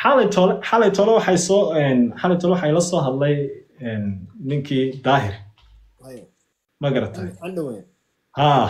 xalay tole xalay tole waxay soo xalay tole waxay la soo hadlay ninkii daahir Haye. ma garatay Andhowe. haa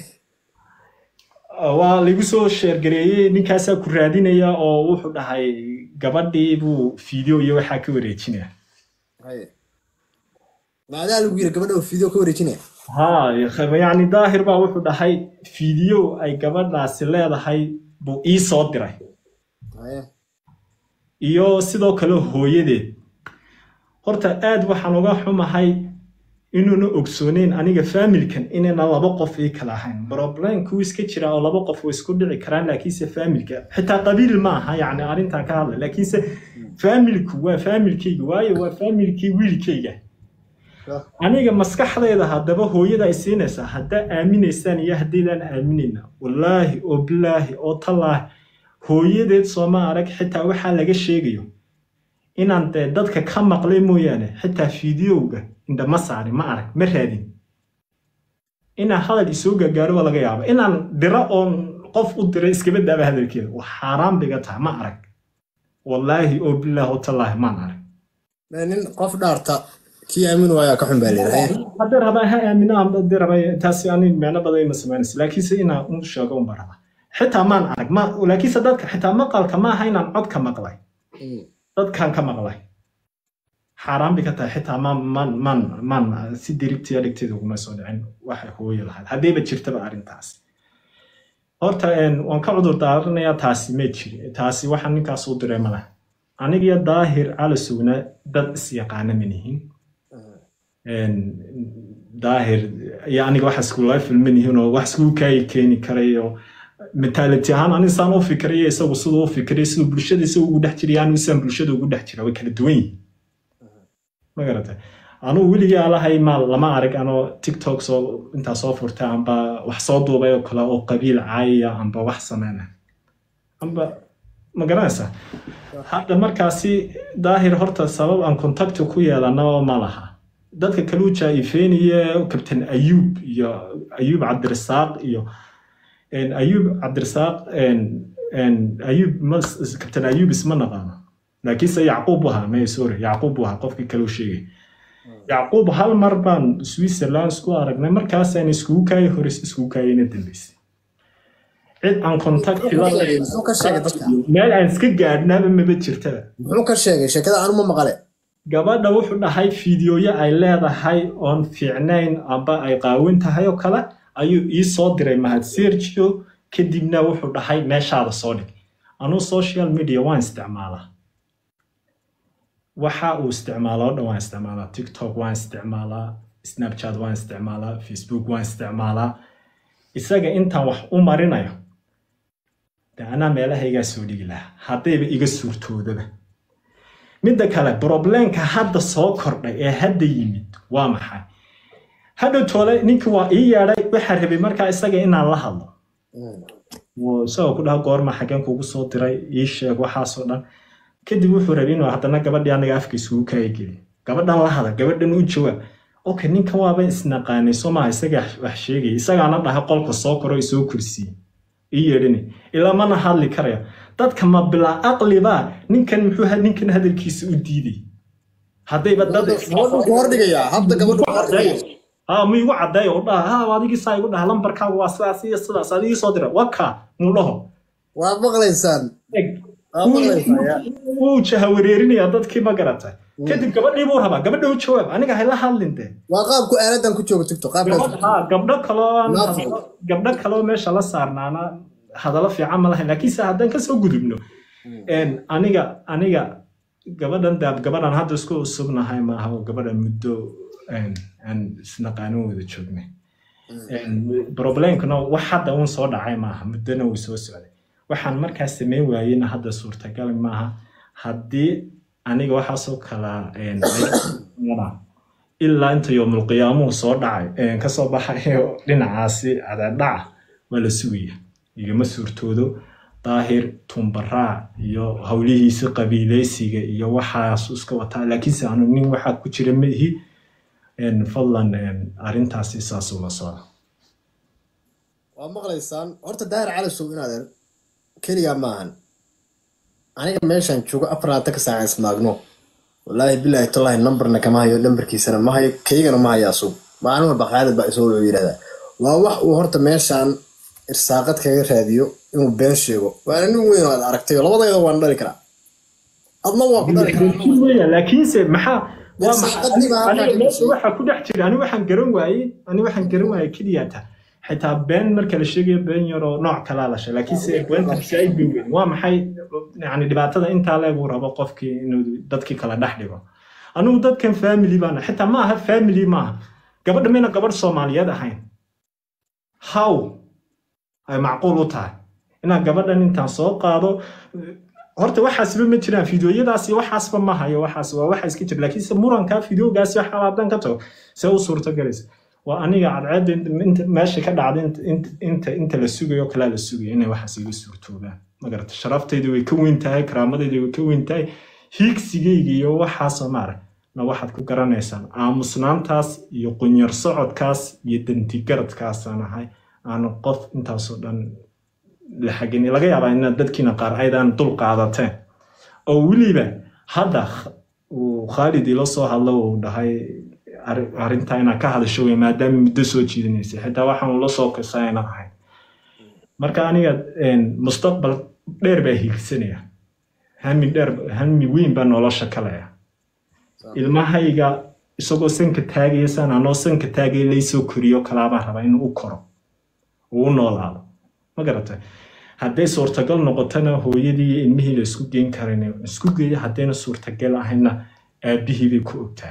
waa laigu soo sheergareeyey ninkaasaa ku raadinaya oo wuxuu dhahay gabadhii buu video iyo waxaa ka wareejinaya Haye. Maadaa lagu yiri gabadha oo video ka wareejinaya. haa yacni daahir baa wuxuu dhahay video ay gabadhaasi leedahay buu ii soo diray Haye. iyo sidoo kale hooyadeed horta aad waxaan uga xumahay inuuna ogsooneyn aniga faamilkan inayna laba qof ii kala ahayn problemku iska jira oo laba qof way isku dhici karaan laakiinse faamilka xitaa qabiil ma aha yacni arrintan ka hadlay laakiinse faamilku waa faamilkayga waayo waa faamilkii wiilkayga Sure. aniga maskaxdayda haddaba hooyada ay siinaysaa haddaa aaminaysaan iyo haddaydaan aaminayna wallaahi oo bilaahi oo tallaahi hooyadeed sooma arag xitaa waxaa laga sheegayo inaan dee dadka ka maqlay mooyaane xitaa fideowga indhama saarin ma arag ma raadin inaan hadal isoo gaagaaro waa laga yaaba inaan diro oon qof u diray iskaba daaba hadalkeeda waa xaaraan biga tahay ma arag wallaahi oo bilaahi oo tallaahi maan arag Ma nin qof dhaarta kii aamin waayaa ka xun baa leeyahay. Haye. haddii rabaa ha aamino amba haddii rabaa taasi ani micno badan ima samaynaysa laakiinse inaan u sheego unba rabaa xitaa maan arag ma laakiinse dadka xitaa maqalka ma aha inaan cod ka maqlay Mm. dadkan ka maqlay xaaraan bay ka tahay xitaa maan maan maan maan si diribtiya dhigteeda uguma soo dhicin waxay hooyo lahayd haddayba jirtaba arrintaas horta een, waan ka cudur daaranayaa taasi ma jiri taasi waxaa ninkaas u diray ma laha anigiyo daahir cali sugna dad is-yaqaana manihin daahir iyo aniga wax iskula filman yihiin oo wax iskugu kaayi keeni karayo mentality ahaan ani saan u fikirayo isagu siduu u fikirayo siduu bulshada isagu ugu dhex jiraya anigu saan bulshada ugu dhex jira way kala duwan yihiin ma garatay anugu weligii alahay ma lama arag anoo tiktok soo intaa soo furtay amba wax soo duubay oo kale oo qabiil caayaya amba wax sameynaya amba ma garanaysaa hadda markaasi daahir horta sabab aan contacti ku yeelano ma laha dadka kaluu jaa-ifeynaya kabtan ayuub iyo ayuub cabdirasaaq iyo een, ayuub cabdirasaaq een, een, ayuub mas- kabtan ayuub isma naqaano laakiinse yacquub bu ahaa may sorry yacquub bu ahaa qofkii kaluu sheegay yacquub hal mar baan switzerland isku aragnay markaasaan iskugu kaayay hores iskugu kaayayna dambeysay cid aan contacti la Muxuu ka sheegay dadka? meel aan iska gaadhnaba maba jirtaba Muxuu ka sheegay sheekada aan uma maqale. gabadha wuxuu dhahay fiidiyoyo ay leedahay oon fiicnayn amba ay qaawin tahay oo kale ayuu ii soo diray mahad sergio kadibna wuxuu dhahay meeshaada soo dhig anuu social media waan isticmaalaa waxa uu isticmaalaa oo dhan waan isticmaalaa tiktok waan isticmaalaa snapchat waan isticmaalaa facebook waan isticmaalaa isaga intaan wax u marinayo de anaa meelahaygaa soo dhigi lahaa haddayba iga suurtoodaba midda kale problemka hadda soo kordhay ee hadda yimid waa maxay hadhow toole ninkii waa ii yeedhay waxaa rabay markaa isaga inaan la hadlo Mm. wuu isagoo ku dhaha goorma xageen kugu soo diray ii sheeg waxaasoo dhan kadib wuxuu rabay inuu haddana gabadhii anaga afka isugu kaaya geliyo gabadhan la hadal gabadhan u jawaab okay ninkan waaba isnaqaanay soo maaha isaga wax sheegaya isagaana dhahay qolka soo koro isoo kursiye ii yeedhini ilaa mana hadli karaya dadka ma bilaa aqliba ninkan muxuu ha- ninkan hadalkiisa u diiday haddayba dad Gabadhu ku hordhigayaa. Habda gabadhu ku hordhigayaa. ها ما يقول عداي وضع ها هذيك ساي يقول لمبر كا واساس هي السلاس هذه صدر وكا مولهم Waa maqlaysaan. Waa maqlaysaan. yaa. wuu jahawareerinaya dadkii ma garatay kadib gabadhii buu rabaa gabadha u jawaab aniga hayla hadlinte Waa qaabku aaladan ku joogo TikTok. Qaabkaas. ha gabdho kaloo aan Naafo. hadalo- gabdho kaloo meesha la saarnaana hadallo fiican ma lahayn laakiinse haddaan kasoo gudubno een, aniga aniga gabadhan daab gabadhan hadda isku usubnahay maaha oo gabadha muddo een, aan isnaqaanin wada joognay Een, problemkuna wax hadda uun soo dhacay maaha muddona wuu soo socday waxaan markaas sameyn waayeyna hadda suurtagal maaha haddii aniga waxaasoo kala een, ilaa inta yoomulqiyaamuhu soo dhacay een, kasoo baxayo dhinacaasi cadaadhaca waa la sugaya igama suurtoodo daahir tumbaraac iyo howlihiisa qabiileysiga iyo waxaas iska wataa laakiinse anu nin waxaa ku jira ma ihi een, fadlan een, arrintaasi saas ula socda Waa maqlaysaan. Horta daahir cali sow inaadan keligaa maahan. aniga meeshaan joogo afaraata ka saaca ismaagno wallaahi bilaahi tallaahi nambarna kama hayo nambarkiisana ma hayo kaygana ma hayo asug maalin walba khaalid baa isoo wuxuu yidhahdaa waa wax uu horta meeshaan irsaaqad kaga raadiyo inuu been sheego waana nin weyn oo aad aragtayo labadayda waan dhali karaa adna waa ku dhali karaa laakiin weya laakiinse maxaa waa maxay Irsaaqadii baa halkaa aniga ka meesha gashay. waxaa ku dhex jira ani waxaan garan waayey ani waxaan garan waayey keliyata xitaa been marka la sheegayo been yaroo nooc kalaa la sheeg laakiinse beenta saaid bay weyn waa maxay yani dhibaatada intaa leeguu rabo qofkii inuu dadkii kala dhex dhigo anigu dadkan family baana xitaa ma aha family maaha gabadha mayna gabadh soomaaliyeed ahayn how ay macquul u tahay inaan gabadhan intaan soo qaado horta waxaasba ma jiraan fideoyadaasi waxaasba ma hayo waxaas waa waxa iska jira laakiinse muranka fideogaasi waxa haddaan ka tago see u suurtagelaysa waa aniga cadceedda inta meesha ka dhacda inta- inta- inta inta la sugayo kalaa la sugayo inay waxaas iga suurtoobaan magarata sharaftayda way ka weyn tahay karaamadayda way ka weyn tahay hiigsigayga iyo waxaasoo maarag na waxaad ku garanaysaan aamusnaantaas iyo qunyar socodkaas iyo dantigaradkaasaan ahay aanu qof intaasoo dhan la xagin laga yaabaa in dadkiina qaar aydan dul qaadateen oo weliba hadda kh- uu khaalid ilo soo hadlo uu dhahay arri- arrintaa inaa ka hadasho wey maadaama muddo soo jiidanaysay xitaa waxaan la soo kisaa ina ahayn marka aniga een, mustaqbal dheer baa hiigsanaya hami dheer hami weyn baa nolosha kalaya ilmahayga isagoo sanka taagaya san anoo sanka taagaya laysoo koriyo kalaabaa raba inuu u koro uu u noolaado ma garatay hadday suurtagal noqotona hooyadii iyo ilmihii la isku geyn karin isku geeyo haddayna suurtagal ahayna aabihii bay ku ogtaa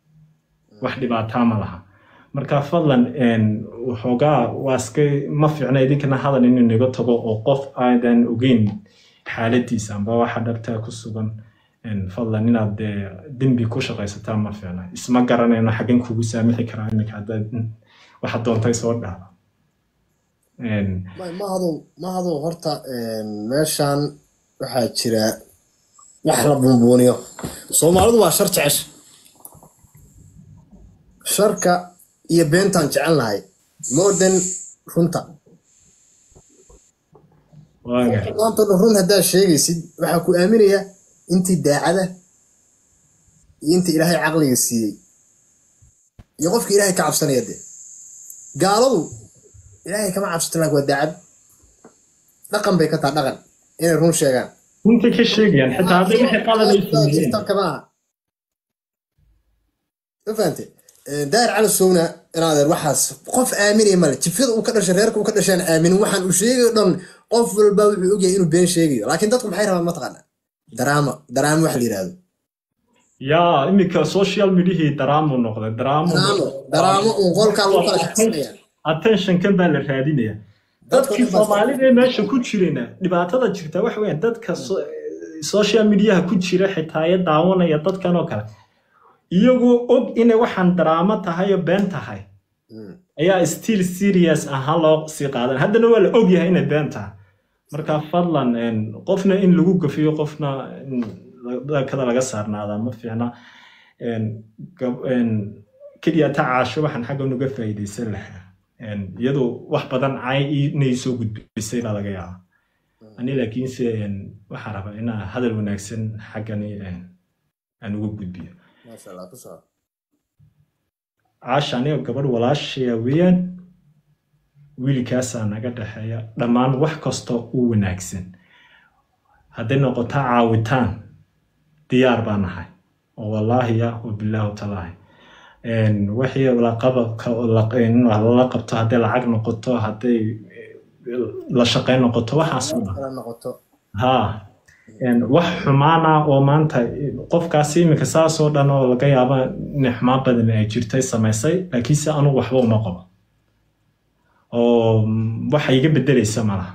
wax dhibaataa ma laha marka fadlan een, waxoogaa waa iska ma fiicna idinkana hadal inuu naga tago oo qof aadan ogeyn xaaladiisa amba waxa dhabtaa ku sugan een, fadlan inaad dee dembi ku shaqaysataa ma fiicna isma garanayno xaggan kugu saamixi karaa iminka haddaad waxa doontay soo dhaaba Een, Ma- mahadow mahadow horta een, meeshaan waxaa jira wax la bunbuuniyo soomaalidu waa shar jecesha sharka iyo beentaan jecelnahay more than runta waaga maanta dhan run haddaad sheegaysid waxaa ku aaminaya intii daacada iyo intii ilaahay caqliga siiyey iyo qofka ilaahay ka cabsanaya dee gaaladu ilaahay kama cabsato laakiin waa daacad dhaqan bay ka taha dhaqan inay run sheegaan runta ka sheegayaan xitaa hadday wixii qalad ay sameeyeen jirta kama aha ma fahante daahir cali sowna inaadeer waxaas qof aaminaya male jifyada uu ka dhashay reerka uu ka dhasheen aaminin waxaan uu sheegayo dhan qof walba wuxuu ogyahay inuu been sheegayo laakiin dadku maxay rabaan mataqaana daraama daraama wax la yidhaahdo yaa iminka social mediahii daraamu noqday daraamu daraamo daraamo uun qolkaa lagu kala shaqaysanaya attentionkan baa la raadinaya Dadka dadkii dhan baa- soomaalida ee meesha ku jirayna dhibaatada jirta waxa weeyaan dadka so- social mediaha ku jira xitaa ee daawanaya dadkan oo kale iyagoo og inay waxaan daraamo tahay oo been tahay Mm. ayaa still serious ahaan loo sii qaadan haddana waa la og yahay inay been tahay marka fadlan een, qofna in lagu gafiyo qofna in dakada laga saarnaada ma fiicna Een, gab- een, keliya ta caasho waxaan xagga uga faa'iidaysan lahaa Een, iyadu wax badan cay inay soo gudbisay baa laga yaaba ani laakiinse een, waxaan rabaa inaa hadal wanaagsan xaggani een, aan uga gudbiyo maasha allah ku soo caasha aniga gabadh walaashaya weeyaan wiilkaasaa naga dhexeeya dhammaan wax kastoo u wanaagsan hadday noqoto caawitaan diyaar baa nahay oo wallaahiya wabilaahu talaahi Een, wixii laqabadka- la- in lala qabto hadday lacag noqoto hadday eh, la shaqayn noqoto waxaas oo dhan kala noqoto ها يعني wax xumaana oo maanta qofkaasi iminka saasoo dhan oo laga yaaba in xumaan badan ay jirtay samaysay laakiinse anugu waxba uma qabo oo mm, waxa iga bedelaysa malaha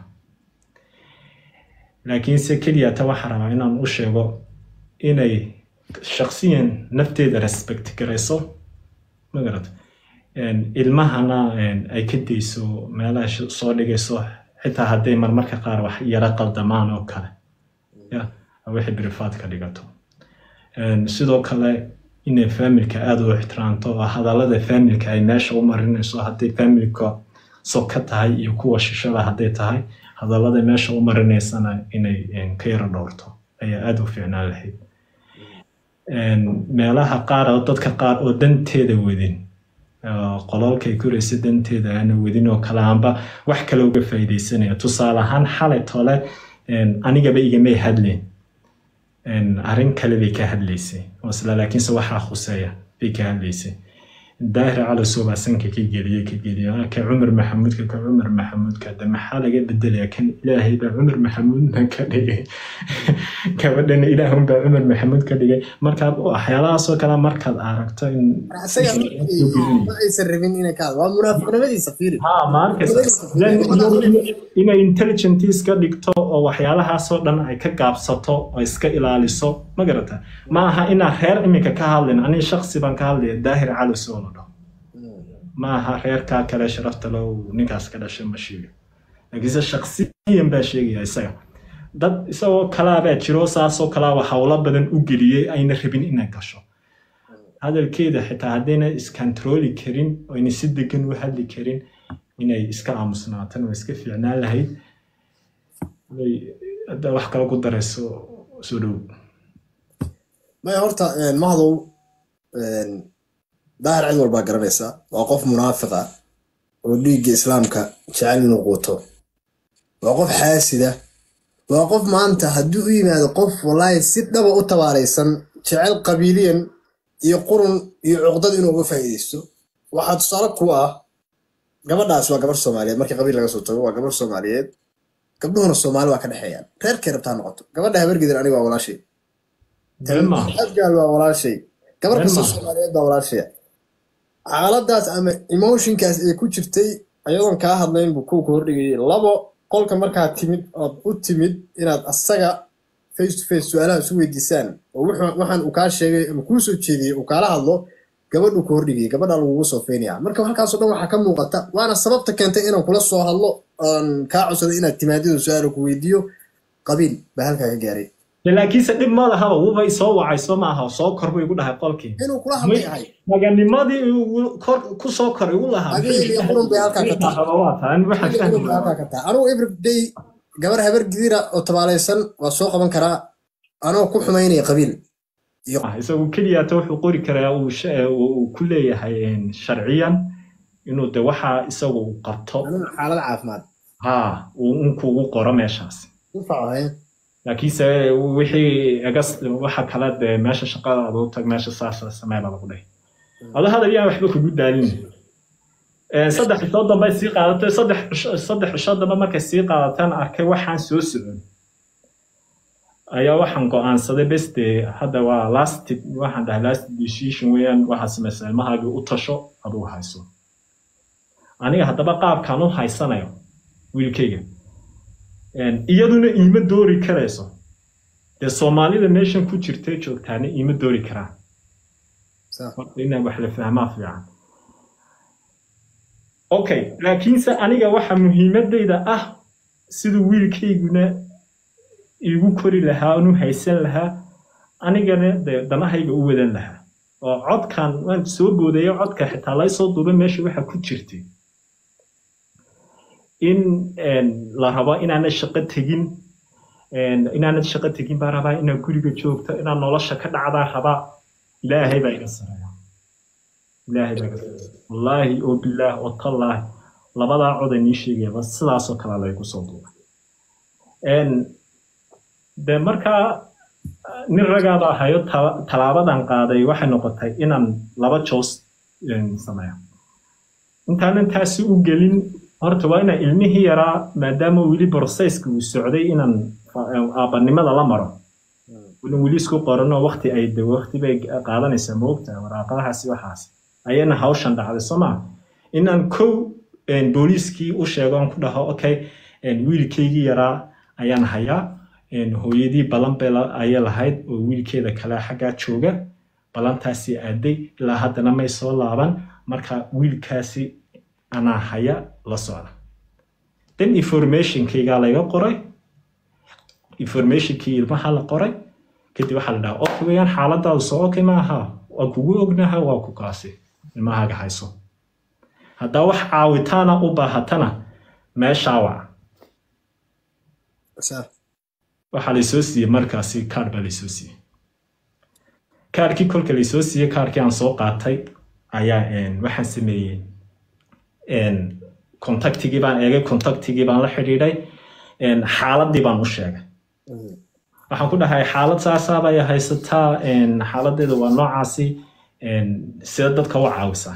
laakiinse keliya ta waxaan rabaa inaan u sheego inay shaksiyan nafteeda respect garayso magarad ilmahana een, ay ka dayso meelaha sh- soo dhigayso xitaa hadday marmarka qaar wax yara qaldamaan oo kale ya wixii birifaad ka dhigato Een, sidoo kale inay faamilka aada u ixtiraamto oo hadallada faamilka ay meesha u marinayso hadday faamilka soka tahay iyo kuwa shishada hadday tahay hadallada meesha u marinaysana inay een, ka yara dhowrto ayaa aada u fiicnaan lahayd meelaha qaar oo dadka qaar oo danteeda wadin qololkay koraysa danteeda aana wadin oo kale aanba wax kale uga faa'iidaysanaya tusaale ahaan xalay tole anigaba igamay hadleen arrin kale bay ka hadlaysay isla laakiinse waxaa khuseeya bay ka hadlaysay daahir cali suubaa sanka ka geliye ka geliye ka cumar maxamuudka ka cumar maxamuudka de maxaa laga bedelaya kan ilaahay baa cumar maxamuudna ka dhigay gabadhana ilaahun baa cumar maxamuud ka dhigay markaad waxyaalahaasoo kale markaad aragto in aysan rabin inay ka waa munaafiqnimadiisa fiiri ha maarkaysa inay intelligence ka dhigto oo waxyaalahaasoo dhan ay ka gaabsato oo iska ilaaliso ma garata ma aha inaan reer iminka ka hadlin ani shaksi baan ka hadlaya daahir cali soo la dhaho ma aha reerkaa kale sharafta lo ninkaas ka dhashay ma sheega laakiinse shaksiyan baa sheegaya isaga dad isagoo kalaabaa jiro saasoo kalaaba howlo badan u geliyey ayna rabin inay gasho hadalkeeda xitaa haddayna iskantarooli karin oo ayna si degan u hadli karin inay iska aamusnaatan oo iska fiicnaan lahayd hadda wax kale ku darayso soo dhow maya horta mahdow daahir cid walbaa garanaysa waa qof munaafiq ah oo dhiigga islaamka jecel inuu quuto waa qof xaasida waa qof maanta haddii u yimaado qof wallaahi si dhaba u tabaaraysan jecel qabiiliyan iyo qurun iyo cuqdad inuu uga faa'iidaysto waxaa tusaale ku ah gabadhaas waa gabar soomaaliyeed markii qabiil laga soo tago waa gabar soomaaliyeed gabdhuhuna soomaali waa ka dhexeeyaan reerkay rabtaa noqoto gabadha habargidan aniga waa walaashay abgaal waa walaashay gabar kasta soomaaliyeed baa walaashaya xaaladaas ama emotionkaas ee ku jirtay ayadoon kaa hadlayn buu kuwa ka hordhigayay labo qolka markaad timid ood u timid inaad asaga face to face su-aalaha isu weydiisaan oo waxaan uu kaa sheegay ama kuu soo jeediyey uu kaala hadlo gabadhuu ka hordhigayay gabadha lagugu soo feynaya marka halkaasoo dhan waxaa ka muuqata waana sababta keentay inaan kula soo hadlo oon kaa codsaday inaad timaadida su-aala ku weydiiyo qabiil baa halkaa ka gaaray laakiinse dhib ma lahaba wubay soo wacay soo maaha soo kor buu igu dhahay qolkii inuu kula hadlay ahay maganimadii ku soo kor igu lahaa qurun bay halkaa ka tahay anugu everyday gabar habar gidira oo tabaalaysan waa soo qaban karaa anoo ku xumaynaya qabiil isagu keliyaata wuxuu qori karaa uu ku leeyahay sharciyan inuu de waxa isagu uu qabto xaalad caafimaad ha uu unkuugu qoro meeshaas laakiinse wixii egas waxa kale dee meesha shaqada adu tag meesha saas samee baa lagu dhahay ado hadal yaan waxba kugu daalin saddex cishood dambe sii qaadatay saddex saddex cishood dambe markay sii qaadataan arkay waxaan soo socon ayaa waxaan go'aansaday beste hadda waa last waxaan dhahay last decision weeyaan waxaad samaysaa ilmahaagii u tasho aduu hayso aniga haddaba qaabkaan u haysanayo wiilkayga iyaduna iima doori karayso dee soomaalida meeshan ku jirtay joogtaana iima doori karaan inaan wax la fahmaa fiican okay laakiinse aniga waxa muhiimadayda ah siduu wiilkayguna igu kori lahaa anu haysan lahaa anigana dee danahayga u wadan lahaa oo codkan waan soo boodayo codka xitaa laysoo duubay meesha waxa ku jirtay in la rabo inaanad shaqo tegin inaanad shaqo tegin baa rabaa inaad guriga joogto inaad nolosha ka dhacdaa rabaa ilaahay baa iga sareeya ilaahay baa iga sareeya wallaahi oo bilaah oo tallaahi labadaa coda nii sheegayaba sidaasoo kale laygu soo duubay de markaa nin ragaaba ahayo talaabadan qaaday waxay noqotay inaan laba joos sameeyo intaanan taasi u gelin horta waa inaan ilmihii yaraa maadaama weli brocesska uu socday inaan aabanimada la maro inan weli isku qoranoo wakti ay de wakti bay qaadanaysaa moogta waraaqadahaasi waxaas ayana hawshan dhacday soo maa inaan kow booliiskii u sheego aan ku dhaho okay wiilkaygii yaraa ayaan hayaa hooyadii balan bay ayay lahayd oo wiilkeeda kale xaggaa jooga balantaasi aaday ilaa haddana may soo laaban marka wiilkaasi anaa haya la socda then informationkaygaa laga qoray informationkii ilmaha la qoray kadib waxaa la dhahaa okay weyaan xaaladaadu soo okay maaha waa kugu ognaha waa ku kaasi ilmahaaga hayso haddaa wax caawitaana u baahatana meeshaa wac waxaa laysoo siiyey markaasi kaar baa laysoo siiyey kaarkii kolka laysoo siiyey kaarkii aan soo qaatay ayaa waxaan sameeyey contactigii baan eegay contactigii baan la xidhiidhay xaaladii baan u sheegay waxaan ku dhahay xaalad saasaabay haysataa xaaladeeda waa noocaasi sida dadka u caawisaa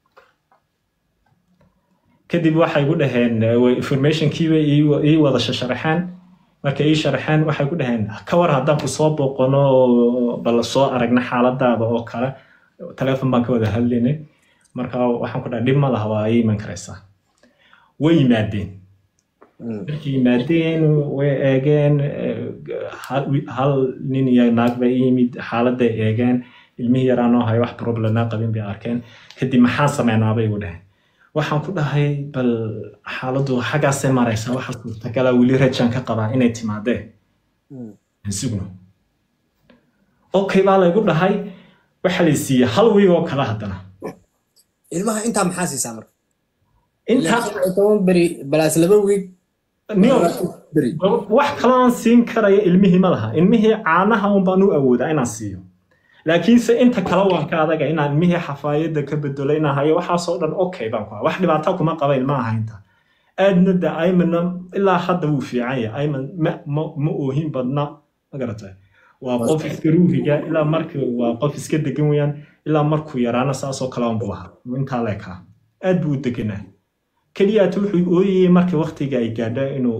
kadib waxay ku dhaheen informationkiiba ii wada shasharaxeen markay ii sharaxeen waxay ku dhaheen ka war haddaan ku soo booqano bal soo aragna xaaladaada oo kale telefon baan ka wada hadlaynay marka waxaan ku dhahay dhib ma laha waa ii iman karaysaa way yimaadeen markay yimaadeen way eegeen hal nin iyo naag bay yimid xaaladay eegeen ilmihii yaraanoo haya wax problemaa qabin bay arkeen kadib maxaan sameynaa bay igu dhaheen waxaan ku dhahay bal xaaladdu xaggaasay maraysaa waxa suurtagala weli rajaan ka qabaa inay timaadeen sugno okay baa laygu dhahay waxa lay siiyey hal wiig oo kale haddana ilmaha intaa maxaa siisaa marka intaa toban beri balaas laba wiig beri wax kale aan siin karaya ilmihii ma laha ilmihii caanaha un baan u awoodaa inaan siiyo laakiinse inta kale waan ka adaga inaan ilmihii xafaayadda ka bedelo inaan hayo waxaasoo dhan okay baan ku wax dhibaata kuma qaba ilmaha haynta aadna de aymanna ilaa hadda wuu fiican yahay ayman ma oohin badna ma garatay waa qof iska ruuhiga ilaa marka waa qof iska degan weyaan ilaa markuu yaraana saasoo kale unbu ahaa intaa leekaa aad buu u deganaa keliyaat wuxuu ooyayey marka waktiga ay gaadha inuu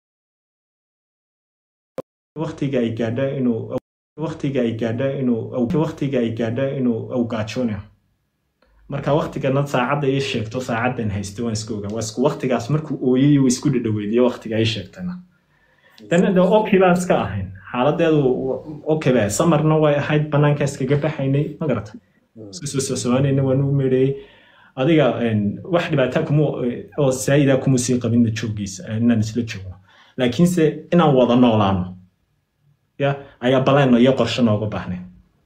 waktiga ay gaadha inuu waktiga ay gaadha inuu waktiga ay gaadha inuu awgaajoonaya marka waktigana saacadda ii sheegto saacaddan haysto waan iska ogaa waa isku waktigaas markuu ooyay uu isku dhadhaweediyo waktiga ii sheegtana dana de okay baan iska ahayn xaaladeedu okay ba samarna way ahayd banaanka iskaga baxaynay ma garata iska soo soosoonayna waan u meedhayey adiga wax dhibaata kuma oo saayida kuma sii qabinna jooggiisa inaan isla joogno laakiinse inaan wada noolaano ya ayaa balayno iyo qorshe nooga baahnay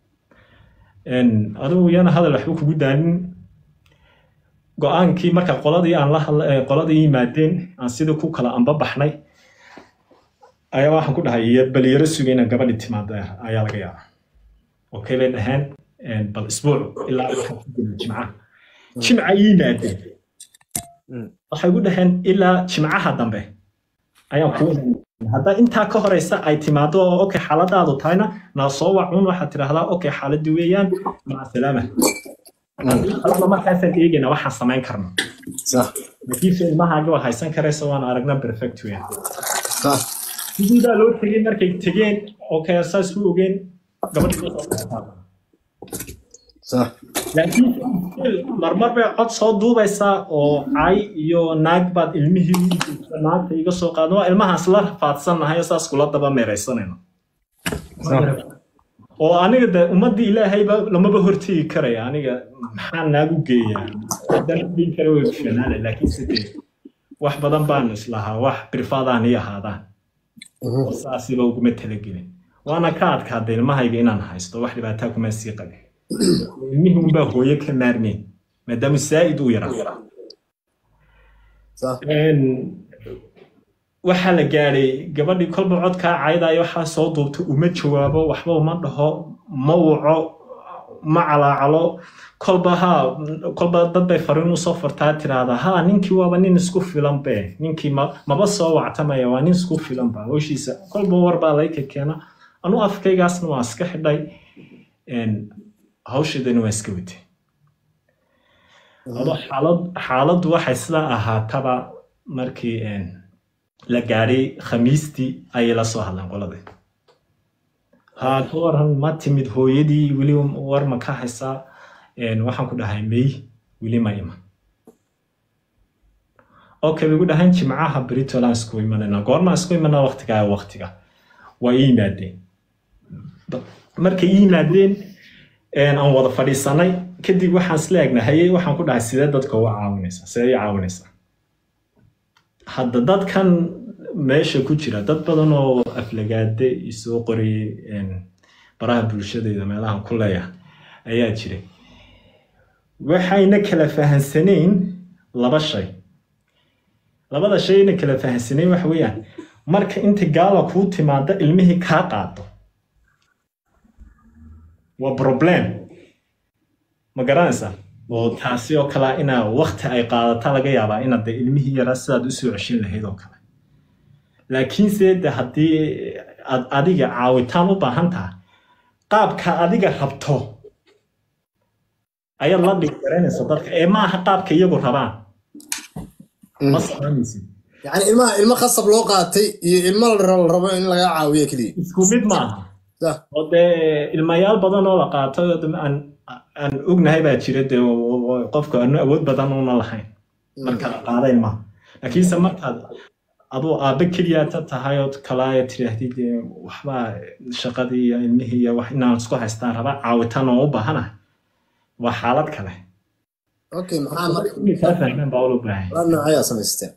adigu yana hadal waxba kugu daalin go-aankii marka qoladii aan la hadla qoladii yimaadeen aan sidii ku kala amba baxnay ayaa waxaan ku dhahay iyo bal yaro suga inaan gabadhi timaada ayaa laga yaabaa okay bay dhaheen bal isbuuc ilaa waxaan ku gudbo jimcaha jimca yimaadeen waxay ku dhaheen ilaa jimcaha dambe ayaan kuu haddaa intaa ka horeysa ay timaado oo okay xaaladaadu tahayna naa soo wacun waxaad tidhaahdaa okay xaaladii weeyaan maca salaama alaba markaasaan eegayna waxaan samayn karno laakiinse ilmahaaga waa haysan karaysa waan aragna perfect weeyaan sidiidaa loo tegey markay tegeen okay saas u ogeen gabadhii laakiin marmar bay cod soo duubaysaa oo cay iyo naag baad ilmihii naagta iga soo qaadno waa ilmahaas la rafaadsannahay saas kula daba meeraysanayno oo aniga de ummaddii ilaahayba lamaba hortegi karaya aniga maxaa naagu geeyaa haddaan dhiin kara way fiicnaana laakiin sidee wax badan baan islahaa wax birfaadaan ii ahaadaan oo saasiba uguma talagelin waana ka adkaada ilmahayga inaan haysto wax dhibaataa kuma sii qabin ilmihii unbaa hooyo ka maarmeen maadaama saa'id uu yaraa waxaa la gaadhay gabadhii kolba codkaa caydayo waxaa soo duubta uma jawaabo waxba uma dhaho ma waco ma calaacalo kolba ha kolba dad bay fariin usoo fartaa tiraahdaa ha ninkii waaba nin isku filan be ninkii maba soo wactamaya waa nin isku filan ba howshiisa kolba warbaa layka keena anu afkaygaasna waa iska xidhay hawsheedana waa iska watay xaaladdu waxay sidaa ahaataba markii la gaadhay khamiistii ayay la soo hadleen qoladii haa ka waran ma timid hooyadii weli war ma ka haysaa waxaan ku dhahay may weli ma iman okay bay gu dhahayn jimcaha britoland isku imanayna goorma isku imanaa waqtigaa waqtiga waa ii yimaadeen markay ii yimaadeen aan wada fadhiisanay kadib waxaan isla egnahay waxaan ku dhahay sidee dadka uga caawinaysaa sidee i caawinaysaa hadda dadkan meesha ku jira dad badan oo aflagaade isoo qoriyey baraha bulshadeeda meelahan ku leeyahay ayaa jiray waxayna kala fahansaneyn laba shay labada shayna kala fahansaneyn waxa weeyaan marka inta gaala kuu timaado ilmihii kaa qaado waa problem ma garanaysaa oo taasi oo kalea inaa wakti ay qaadata laga yaabaa inaad de ilmihii yaraa sidaad usoo ceshin lahayd oo kale laakiinse de haddii aad adiga caawitaan u baahan tahay qaabka adiga rabto ayaad la dhigi garanaysa dadka ee maaha qaabka iyagu rabaan ma soconaysid yani ilmaha ilmo khasab loo qaatay iyo ilmo la rabo la rabo in laga caawiyo keliya isku mid maaha Sah. oo dee ilmayaal badan oo la qaato oo de aan aan ognahay baa jira dee oo- oo qofka aanu awood badan una lahayn marka la qaada ilmaha laakiinse markaad aduu aabbe keliyaata tahay oo kalaaya tidhaahdid dee waxbaa shaqadii iyo ilmihii iyo wax inaan isku haystaan rabaa caawitaan oo u baahanahay waa xaalad kale okay maxaa marka kaa fahmeen baa ula baahan la noocayaa samaysteen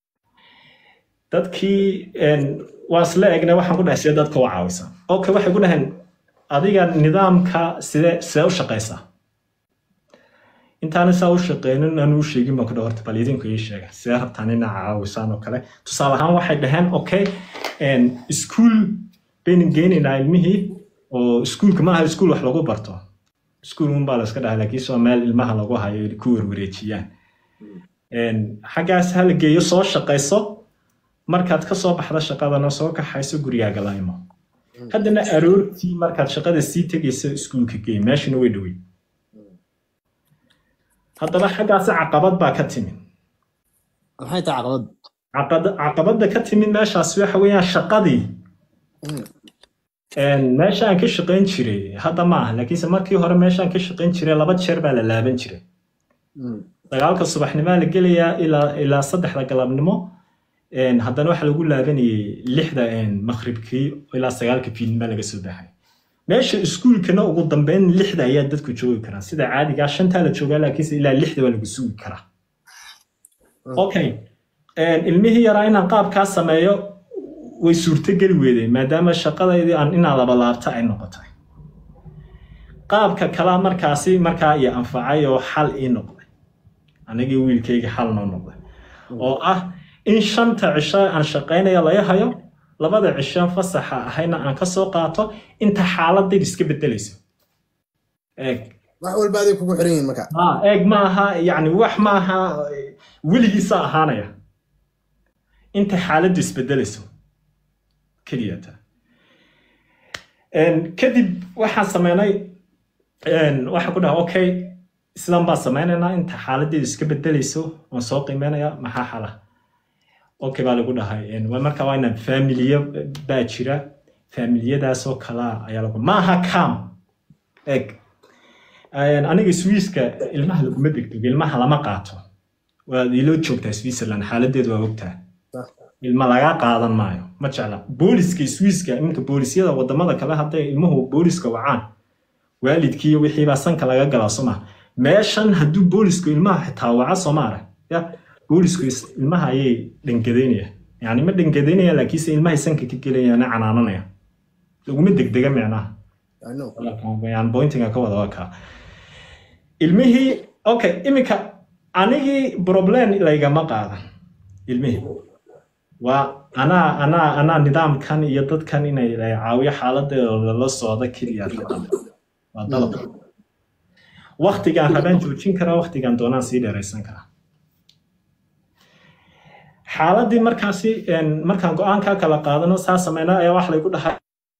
dadkii een, waa isla egnay waxaan ku dhahay sidee dadka u caawisa okay waxay ku dhaheen adiga nidaamka sidee sidee u shaqaysaa intaana saa u shaqeynin aan u sheegin baan ku dhahay horta bal idinku ii sheega sidee rabtaan inaa caawisaan oo kale tusaale ahaan waxay dhaheen okay een, iskuul baynu geynaynaa ilmihii oo iskuulka maaha iskuul wax lagu barto iskuul un baa la iska dhahay laakiin soo meel ilmaha lagu hayo ay ku werwareejiyaan Een, xaggaas ha la geeyo soo shaqayso markaad ka soo baxda shaqadana soo kaxayso gurigaaga la imo haddana aroortii markaad shaqada sii tegayso iskuulka geey meeshuna way dhowey haddaba xaggaasi caqabad baa ka timid maxay tahay caqabad Caqad- caqabadda ka timid meeshaas waxa weeyaan shaqadii Een, meeshaan ka shaqayn jiray hadda ma aha laakiinse markii hore meeshaan ka shaqayn jiray laba jeer baa la laaban jiray dagaalka subaxnimaa la gelayaa ilaa ilaa saddexda galabnimo Een, haddana waxaa lagu laabanayay lixda een, maqribkii ilaa sagaalka fiidnima laga soo baxay meesha iskuulkana ugu dambeyn lixda ayaa dadku joogi karaa sida caadigaa shantaa la joogaa laakiinse ilaa lixda waa lagu sugi karaa okay Een, ilmihii yaraa inaan qaabkaa sameeyo way suurtogeli weydeen maadaama shaqadaydii aan inaa laba laabta ay noqotay qaabka kalaa markaasi markaa iyo anfacay oo xal ii noqday anigii wiilkayga xal noo noqday oo ah in shanta cisho aan shaqaynaya laga hayo labada cisho fasaxa ahayna aan ka soo qaato inta xaaladayda iska bedelayso eeg wax walba aday kugu xiran yihiin marka ah, eeg ma aha yani wax ma aha eh, weligiisa ahaanaya inta xaaladdu isbedelayso keliyata Een, kadib waxaan sameynay een, waxaan ku dhaha okay sidan baan sameynaynaa inta xaaladeedu iska bedelayso waan soo qiimeynaya maxaa xala okay baa lagu dhahay een, waa marka waa inaan familiyo baa jira familiyadaasoo kala ayaa lagu maaha cam eg Een, aniga swiiska ilmaha laguma degdego ilmaha lama qaato waad ilo joogtaa switzerland xaaladeedu waa ogtaa ilma laga qaadan maayo ma jecla booliska swiiska iminka boolisyada wadamada kale hadday ilmuhu booliska wacaan waalidkii iyo wixiibaa sanka laga galaa soma meeshan hadduu boolisku ilmaha xitaa waca somaara ya boolisku is- ilmaha ayay dhangadeynaya yani ma dhangadeynaya laakiinse ilmahay sanka ka gelayana canaananaya laguma degdega micnaha I know. yani pointinga ka wada waa kaa ilmihii okay iminka anigii problem laygama qaadan ilmihii waa anaa anaa anaa nidaamkan iyo dadkan inay la caawiyo xaaladeeda la socda keliya rabaan. waa dalab waktigaan rabaan joojin karaa waktigaan doonaan sii dheeraysan karaa xaaladii markaasi een, markaan go-aankaa kala qaadano saa sameynaa ayaa wax laygu dhahay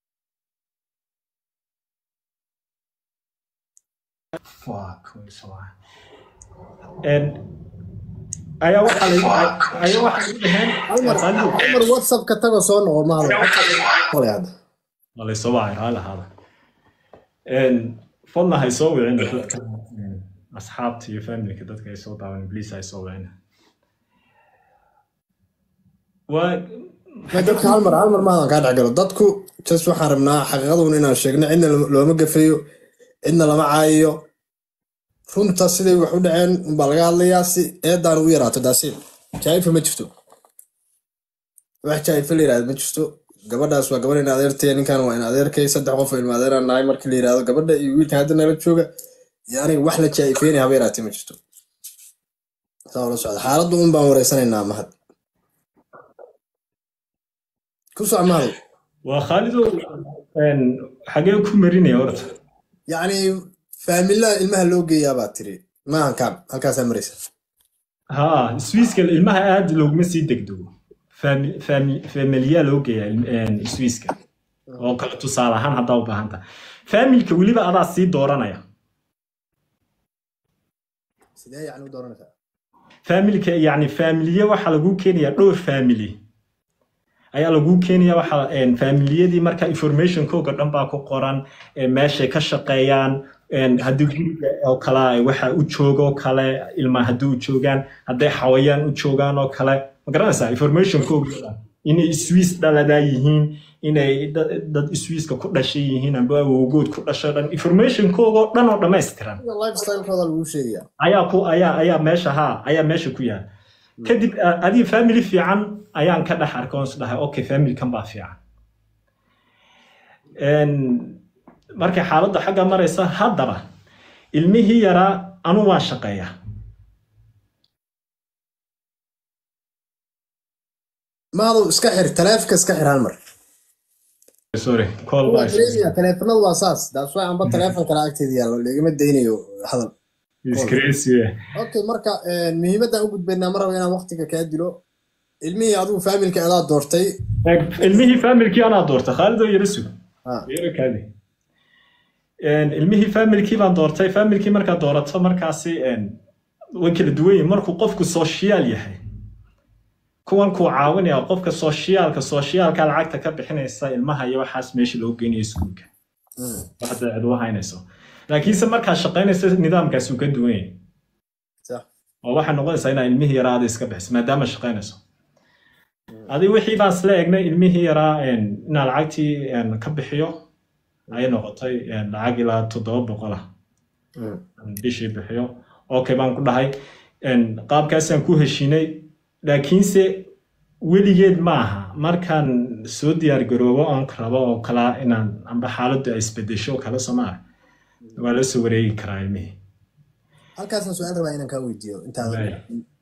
Fuck, sorry. Een, ayaa waxaa laygu ayaa waxaa laygu dhaheen Almar Almar WhatsApp ka tago soo noqo ma hadlo. Qolay hadda. waa laysoo wacay haa lahaada fadlan hay soo wicin dadka een, asxaabta iyo familka dadka ay soo daawan please hay soo wicin waa Ma dadka Almar Almar ma hadan ka dhax galo. Dadku just waxaan rabnaa xaqiiqaduna inaan sheegno cidna lama- looma gafayo cidna lama caayiyo runta siday wax u dhaceen unbaa laga hadlayaa si eedaan ugu yaraato daasiin jaa'ifa ma jirto wax jaa'ifa la yidhahdo ma jirto gabadhaas waa gabadh in adeertay ninkan waa in adeerkay saddex qof oo ilma adeeraan nahay markii la yidhahdo gabadha iyo wiilka hadda nala jooga iyo aniga wax la jaa'ifeynaya haba yaraatay ma jirto saa ula socda xaaladdu un baan wareysanaynaa mahad ku soc mahado waa khaalidow een, xagee ku marinaya horta yacni faamilada ilmaha loo geeyaa baa tiri maahan kaab halkaasaa maraysa haa swiiska ilmaha aad looguma sii degdego Fami- fami- familiya loo geeyaa ilm- een, swiiska oo kale tusaale ahaan haddaa u baahan tahay faamilka weliba adaa sii dooranaya sidee yacni u dooranaysaa faamilka yani faamiliye waxaa lagu keenayaa dhowr faamily ayaa lagu keenaya waxa een, faamiliyadii marka informationkooga dhan baa ku qoran ee meeshay ka shaqeeyaan een, haddii guriga oo kale ay waxa u joogo oo kale ilma haddii u joogaan hadday xawayaan u joogaan oo kale ma garanaysaa informationkooga dhan inay swiss dhaladaa yihiin inay da- dad swisska ku dhashay yihiin amba awowgood ku dhashay dhan informationkooga oo dhan oo dhammaystiran lifestylekooda lagu sheegayaa ayaa ku ayaa ayaa meesha ha ayaa meesha ku yaal kadib a- adii family fiican ayaan ka dhex arkay oon is dhahay okay familykan baa fiican Een, markay xaaladda xagga maraysa haddaba ilmihii yaraa anu waan shaqeeyaa mahadow iska xir taleefka iska xir hal mar sorry call waa baa dareemaya taleefanadu waa saas daas waa amba taleefon kale agteeda yaallo lagama daynayo hadal is crazy okay marka een, muhiimadaan u gudbaynaa ma rabo inaan waqtiga kaa dilo ilmihii adigu faamilka adaa doortay ilmihii familkii anaa doortay khaalidoo yara sug Ha, yara kaadi Een, ilmihii familkii baan doortay familkii markaa doorato markaasi een, way kala duwan yihiin markuu qofku social yahay kuwan kuu caawinaya qofka socialka socialka lacagta ka bixinaysa ilmaha iyo waxaas meesha loo geynayo iskuulka mm, waxda cid u haynayso laakiinse markaa shaqaynaysa nidaamkaasi uu ka duwan yahay sax. oo waxay noqonaysaa inaa ilmihii yaraa aad iska bixiso maadaama shaqaynayso adi wixii baan isla egnay ilmihii yaraa een, inaan lacagtii een, ka bixiyo ayay noqotay een, lacag ilaa toddoba boqol ah mm. bishii bixiyo okay baan ku dhahay een, qaabkaasaan ku heshinay laakiinse weligeed maaha markaan soo diyaar garoobo oon rabo oo kala inaan amba xaaladdu ay isbedesho oo kale somaa waa la soo wareegi karaa ilmihii halkaasaan su-aal rabaa inaan kaa weydiiyo intaada Waaya.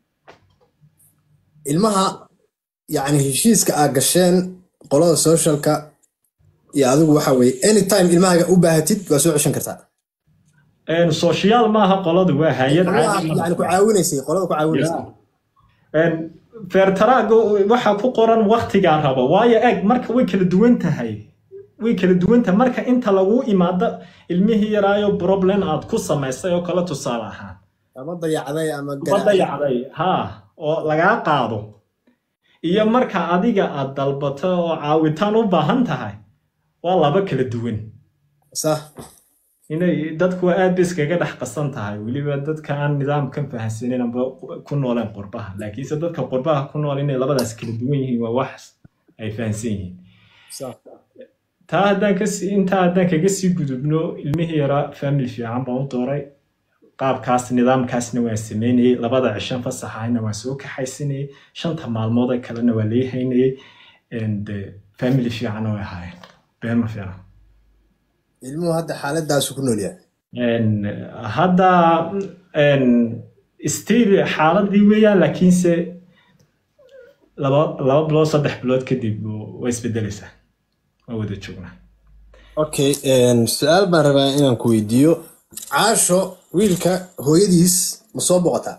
ilmaha yacni heshiiska aad gasheen qolada socialka iyo adigu waxa weeye anytime ilmahaga u baahatid waa soo ceshan kartaa Een, social maaha qoladu waa hay-ad Qolada caadi yacni ku caawinaysay qolada ku caawinaysay Een, feertaraaga waxaa ku qoran waktigaa rabo waayo eg marka way kala duwan tahay way kala duwan tahay marka inta lagu imaado ilmihii yaraayo problem aad ku samaysay oo kale tusaale ahaan ama dayacday ama ma garaacay dayacday ha oo lagaa qaado iyo marka adiga aad dalbato oo caawitaan u baahan tahay waa laba kala duwan sax inay dadku aad ba iskaga dhex qasan tahay weliba dadka aan nidaamkan fahansanin amba ku nooleen qurbaha laakiinse dadka qurbaha ku nool inay labadaas kala duwan yihiin waa wax ay fahansan yihiin sax taa haddaan kasi intaa haddaan kaga sii gudubno ilmihii yaraa family fiican baan u dooray qaabkaas nidaamkaasna waan sameynayay labada cishan fasax ahayna waan soo kaxaysanayay shanta maalmood ee kalena waa lii haynayay and eh, family fiicanna way ahaayeen been ma fiican ilmuhu hadda xaaladaasu ku nool yahay En, hadda en, still xaaladii weeyaan laakiinse laba laba bilood saddex bilood kadib way isbedelaysaa waa wada joognaa okay su-aal baan rabaa inaan ku weydiiyo caasho wiilka hooyadiis ma soo boqotaa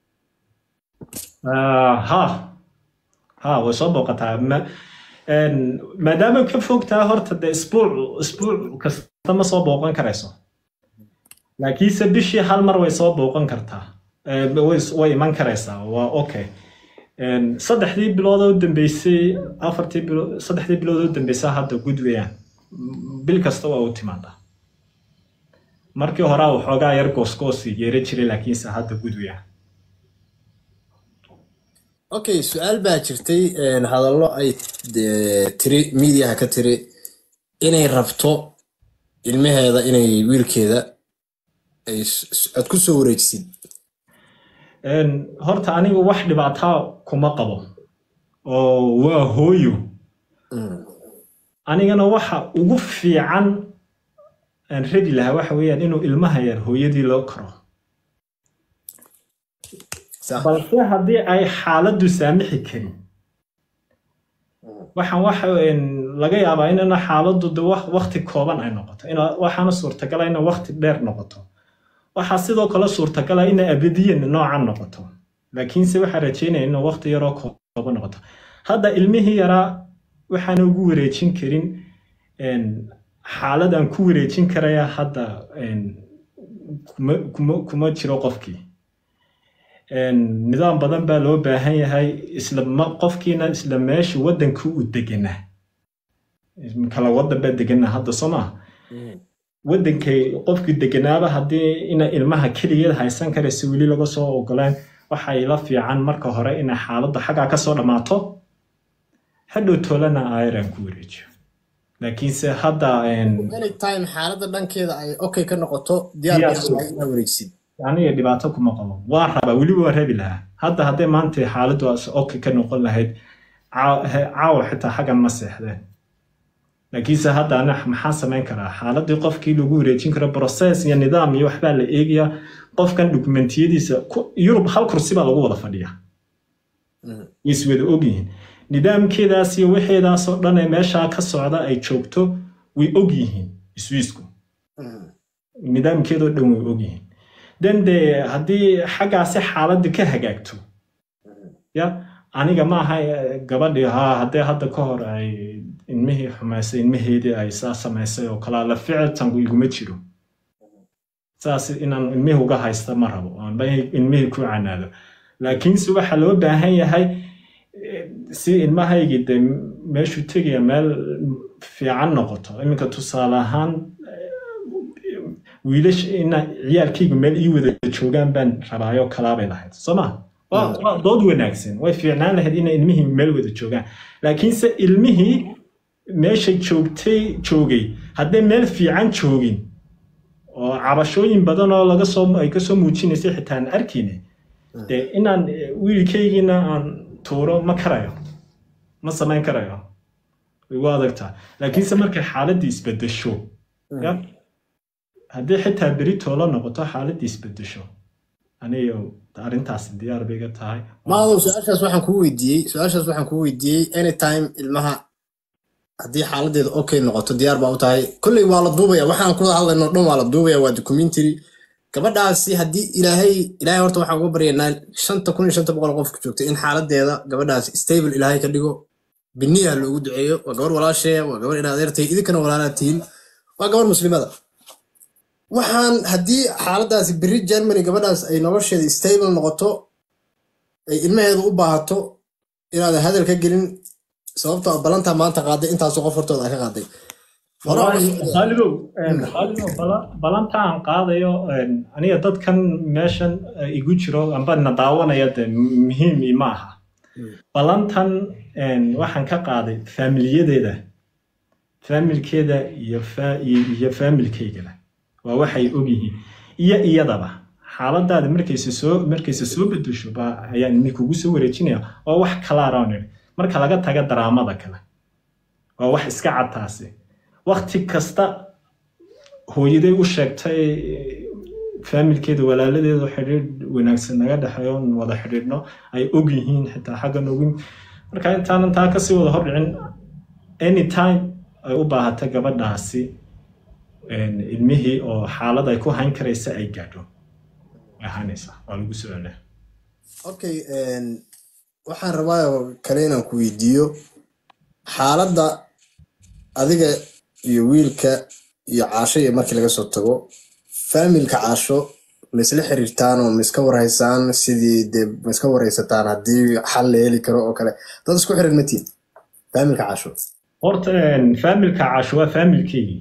Ah, ha ha way soo booqataa ma en, maadaama ka fogtaa horta de isbuuc isbuuc kasta ma soo booqan karayso laakiinse bishii hal mar way soo booqan kartaa Eh, way way iman karaysaa waa okay En, saddexdii bilood oo dambeysay afartii bilood saddexdii bilood oo dambeysay hadda gud weeyaan bil kasta waa u timaadaa markii hore waxoogaa yar goosgoosi yeera jiray laakiinse hadda gud weeyaan okay su-aal baa jirtay een, hadallo ay dee, tiri miidiyaha ka tiri inay rabto ilmaheeda inay wiilkeeda ay s- s- aad ku soo wareejisid En, horta anigu wax dhibaataa kuma qabo oo waa hooyo Mm. anigana waxa ugu fiican aan rabi lahaa waxa weeyaan inuu ilmaha yar hooyadii loo karo sax balse haddii ay xaaladdu saamixi karin waxaan waxa laga yaabaa inana xaaladdu de wakti kooban ay noqoto waxaana suurtagala ina wakti dheer noqoto waxaa sidoo kale suurtagala ina abadiyan noocan noqoto laakiinse waxaa rajeynaya ina wakti yaroo kooban noqoto hadda ilmihii yaraa waxaana ugu wareejin karin xaalad aan ku wareejin karaya hadda kuma jiro qofkii nidaam badan baa loo baahan yahay isla qofkiina isla meesha waddankii u deganaa kala waddan baa deganaa hadda soo maa waddankay qofkii deganaaba haddii ina ilmaha keligeed haysan karaysa weli laga soo ogolaan waxay la fiican marka hore inay xaaladda xaggaa ka soo dhammaato hadhow toolana ayran ku wareejiyo laakiinse hadda anytime xaaladda dhankeeda ay okay ka noqoto diyaar inaa wareegsid aniga dhibaato kuma qabo waan rabaa weliba waan rabi lahaa hadda hadday maanta xaaladdu okay ka noqon lahayd caawa xitaa xaggan ma seexdeen laakiinse hadda ana maxaa samayn karaa xaaladii qofkii lagu wareejin karo process iyo nidaam iyo waxbaa la eegaya qofkan dokumentiyadiisa yurub hal kursi baa lagu wada fadhiya way iswada ogyihiin nidaamkeedaas iyo wixeedaasoo dhan ee meeshaa ka socda ay joogto way og yihiin iswiisku nidaamkeedoo dhan way og yihiin den de haddii xaggaasi xaaladda ka hagaagto ya aniga maaha gabadhii haa haddee hadda ka hor ay ilmihii xumaysay ilmaheedii ay saa samaysay oo kalaa la ficiltanku iguma jiro saas inaan ilmihii uga haysta ma rabo ilmihii ku canaado laakiinse waxaa loo baahan yahay si ilmahaygii de meeshuu tegaya meel fiican noqoto iminka tusaale ahaan wiilash ina ciyaalkaygu meel ii wada joogaan baan rabaayo kalaabay lahayd soo ma waa dood wanaagsan way fiicnaan lahayd ina ilmihii meel wada joogaan laakiinse ilmihii meesha joogtay joogay haddee meel fiican joogin oo cabashooyin badan oo laga soo ay kasoo muujinaysay xitaa aan arkayne de inaan wiilkaygiina aan tuuro ma karayo ma samayn karayo way u adagtaa laakiinse markay xaaladii isbedesho haddii xitaa beri toolo noqoto xaaladii isbedesho aniga arrintaasi diyaar bay iga tahay maadow su-aashaas waxaan kuu weydiiyey su-aashaas waxaan kuu weydiiyey anytime ilmaha haddii xaaladeeda okay noqoto diyaar baa u tahay kolley waa la duubaya waxaan kula hadlayno dhan waa la duubaya waa documentary gabadhaasi haddii ilaahay ilaahay horta waxaan uga baryaynaa shanta kun iyo shanta boqol qofka joogta in xaaladeeda gabadhaasi stable ilaahay ka dhigo biniyaha loogu duceeyo waa gabar walaasheeya waa gabar in adeertahay idinkana walaalaa tihiin waa gabar muslimada waxaan haddii xaaladaasi beri germany gabadhaas ay nolosheeda stable noqoto ay ilmaheedu u baahato inaadan hadal ka gelin sababtoo ballantaa maanta qaaday intaasoo qof hortooda ay ka qaaday khaalidow khaalidow balanta aan qaadayo aniga dadkan meeshan igu jiro amba na daawanaya de muhiim ima aha balantan waxaan ka qaaday faamiliyadeeda faamilkeeda iyo faamilkaygada waa waxay ogyihiin iyo iyadaba xaaladaada markayse soo markayse soo bedesho ba ayaan ini kugu soo wareejinaya waa wax kalaaraan idhi marka laga taga daraamada kale waa wax iska cadtaasi wakti kasta hooyaday u sheegtay faamilkeeda walaaladeeda xidhiidh wanaagsan naga dhexeeyo wada xidhiidhno ay og yihiin xitaa xaggan ogin marka intaanan taa kasii wada hordhicin anytime ay u baahata gabadhaasi ilmihii oo xaalad ay ku hayn karaysa ay gaadho ahaanaysa waa lagu soo celaa okay waxaan rabaa kale inaan ku weydiiyo xaaladda adiga iyo wiilka iyo caasho iyo markii laga soo tago faamilka caasho ma isla xiriirtaan oo ma iska warhaysaan sidii dee ma iska warhaysataan haddii xal la heli karo oo kale dad isku xiran matiin faamilka caasho horta faamilka caasho waa faamilkeygii